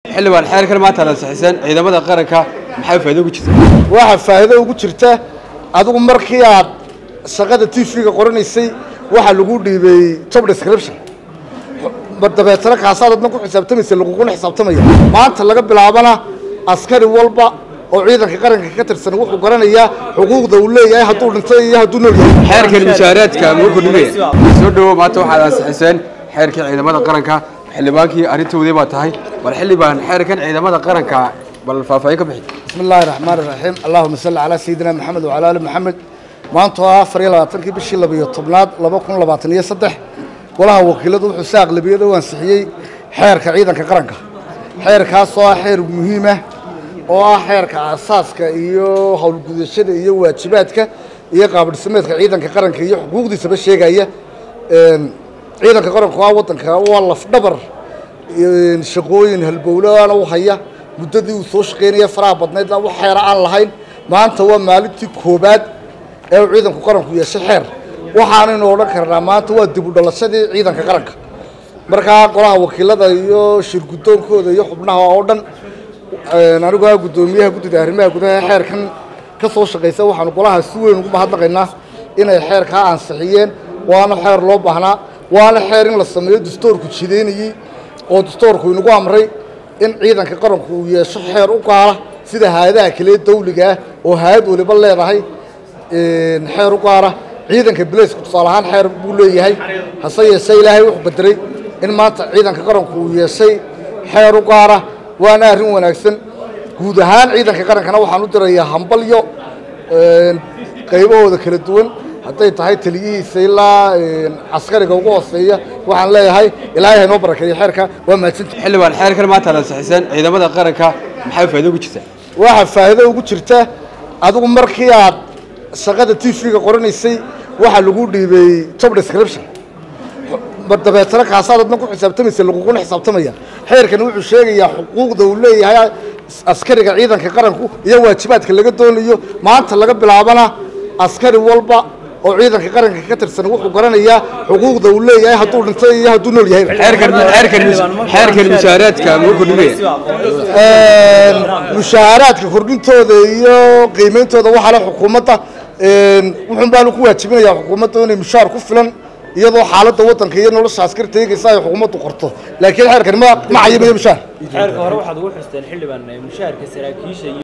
xildhibaan xeerkan maanta aad ansixiseen ciidamada qaranka maxay faa'iido ugu jirta waxaa faa'iido ugu jirta adigu markii aad shaqada t v-ga qoranaysay waxaa lagu dhiibay job description dabeetana kaasaad adna ku xisaabtamaysa laguguna xisaabtamaya maanta laga bilaabana askari walba oo ciidanka qaranka ka tirsan wuxuu garanayaa xuquuqda uu leeyahay hadduu dhintay iyo hadduu nool yahay xeerkan mushaaraadka muu kordhinaya soo dhowo maanta waxaad ansixiseen xeerkii ciidamada qaranka xildhibaankii arrintoodii baa tahay bal xildhibaan xeerkan ciidamada qaranka bal faahfaahin ka bixi bismi illaahi raxmaan iraxiim allahuma salli calaa sayidina maxamed wacala ali maxamed maanta oo afar iyo labaatankii bishii labiyo tobnaad laba kun labaatan iyo saddex golaha wakiiladu wuxuu si aqlabiyada u ansixiyey xeerka ciidanka qaranka xeerkaas oo ah xeer muhiimah oo ah xeerka asaaska iyo howlgudashada iyo waajibaadka iyo qaabdhismeedka ciidanka qaranka iyo xuquuqdiisaba sheegaya ciidanka qaranku waa waddanka waa lafdhabar shaqooyin halbowlaana u haya muddadii uu soo shaqaynaya faraha badnayd wax xeera aan lahayn maanta waa maalintii koobaad ee uu ciidanku qaranku yeeshay xeer waxaanaynu odhan karnaa maanta waa dib u dhalashadii ciidanka qaranka markaa golaha wakiilada iyo shir guddoonkooda iyo xubnaha oo dhan anigu ah guddoomiyaha guddida arrimaha gudaha xeerkan ka soo shaqaysa waxaanu golaha si weyn ugu mahadnaqaynaa inay xeerkaa ansixiyeen waana xeer loo baahnaa waana xeer in la sameeyo dastoorku jidaynayey oo dastoorku inagu amray in ciidanka qaranku uu yeesho xeer u gaala sida hay-adaha kale dawliga ah oo hay-ad waliba leedahay xeer u gaara ciidanka bilaysku tusaale ahaan xeer buu leeyahay hase yeeshee ilaahay wuxuu qadaray in maanta ciidanka qaranku uu yeeshay xeer u gaara waana arrin wanaagsan guud ahaan ciidanka qarankana waxaan u dirayaa hambalyo qaybahooda kala duwan hadday tahay taliyihiisa ilaa caskariga ugu hooseeya waxaan leeyahay ilaahay haynoo barakeeyo xeerka waa mahadsanti xildhibaan xeerkan maanta aad ansixiseen ciidamada qaranka maxay faa'iido ugu jirta waxaa faa'iido ugu jirta adigu markii aad shaqada t v-ga qoranaysay waxaa lagu dhiibay job description dabeetana kaasaad adna ku xisaabtamaysa laguguna xisaabtamaya xeerkan wuxuu sheegayaa xuquuqda uu leeyahay askariga ciidanka qaranku iyo waajibaadka laga doonayo maanta laga bilaabana askari walba oo ciidanka qaranka ka tirsan wuxuu garanayaa xuquuqda uu leeyahay hadduu dhintay iyo hadduu nool yahay xeerkan xeerkan xeerkan mushaaraadka muu kordhinaya mushaaharaadka kordhintooda iyo qiimeyntooda waxaa le xukuumadda wuxuun baanu ku waajibinayaa xukuumadda inay mushaar ku filan iyadoo xaaladda waddanka iyo nolosha askari teegaysa ay xukuumaddu qorto laakiin xeerkani ma ma cayimayo mushaar xeerka hore waxaad ugu xusteen xildhibaan mushaharka saraakiisha